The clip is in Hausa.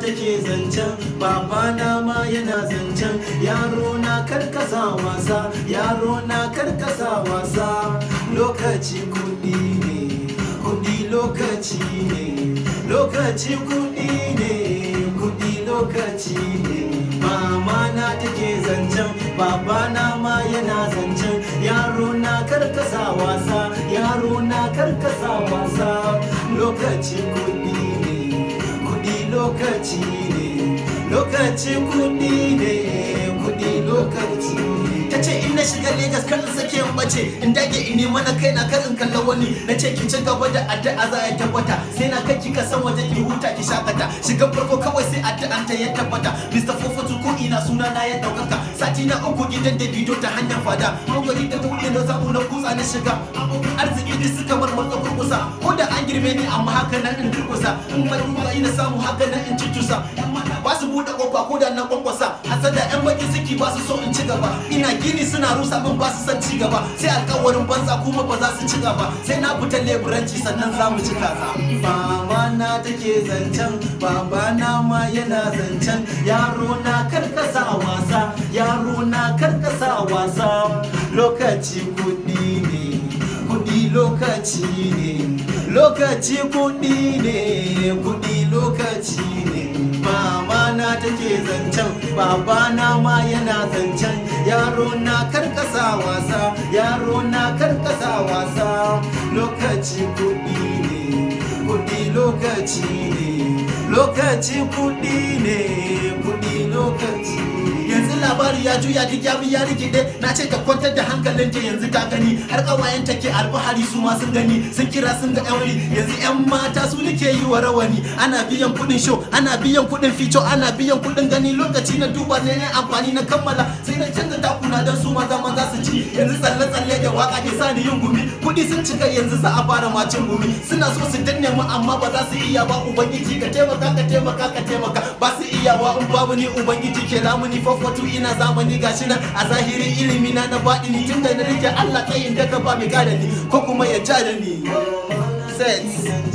take zancen babana ma yana zancen yaro na karkasa wasa yaro na karkasa wasa lokaci kudi ne kudi lokaci ne lokaci kudi ne kudi lokaci ne mama na take zancen babana ma yana zancen yaro na karkasa wasa yaro na karkasa wasa lokaci kudi ne kudi lokaci ne lokaci kudi ne kudi lokaci ne ta ce in na shiga Legas kar in sake in bace in dage in nema na kai na kar in kalla wani na ce ki ci gaba da addu'a za ya tabbata sai na kai ki ka san waje ki huta ki shakata shiga farko kawai sai addu'an ta ya tabbata Mr. Fofatu ko ina suna na ya daukaka sati na uku gidan da bidiyo ta hanyar fada hangari da ta wuce na samu na kutsa na shiga arziki duk suka bar matsa kurkusa ko da an girme ni amma haka nan in durkusa in bai ruwa ina samu haka nan in cutusa ba su buɗe kofa ko da na kwankwasa hasada yan baki suke ba su so in ci gaba ina gini suna rusa min ba su son ci gaba sai alkawarin banza kuma ba za su ci gaba sai na fita leburanci sannan za mu ci kaza mama na take zancen baba na ma yana zancen yaro na karkasa wasa yaro na karkasa wasa lokaci kudi ne kudi lokaci ne lokaci kudi ne kudi lokaci ne mama na take zancen baba na ma yana zancen yaro na karkasa wasa yaro na karkasa wasa lokaci kudi ne kudi lokaci ne lokaci kudi ne kudi lokaci ne yanzu labari ya juya duk ya bi ya rikide na ce ta kwantar da hankalinta yanzu ta gani har kawayen ta ke alfahari su ma sun gani sun kira sun ga yan yanzu yan mata su nake yi wa rawani ana biyan kudin show ana biyan kudin feature ana biyan kudin gani lokaci na duba ne na amfani na kammala sai na canza takuna don su maza maza su ci yanzu tsalle tsalle da waka ke sani yin gumi kudi sun cika yanzu za a fara macin gumi suna so su danne mu amma ba za su iya ba ubangiji ka taimaka ka taimaka ka taimaka ba su iya wa in babu ni ubangiji ke lamuni fafatu ina zamani gashi nan a zahiri ilimi na na baɗi ni tun da na rike Allah tsayin da ka ba mai gada ni ko kuma ya ja da ni set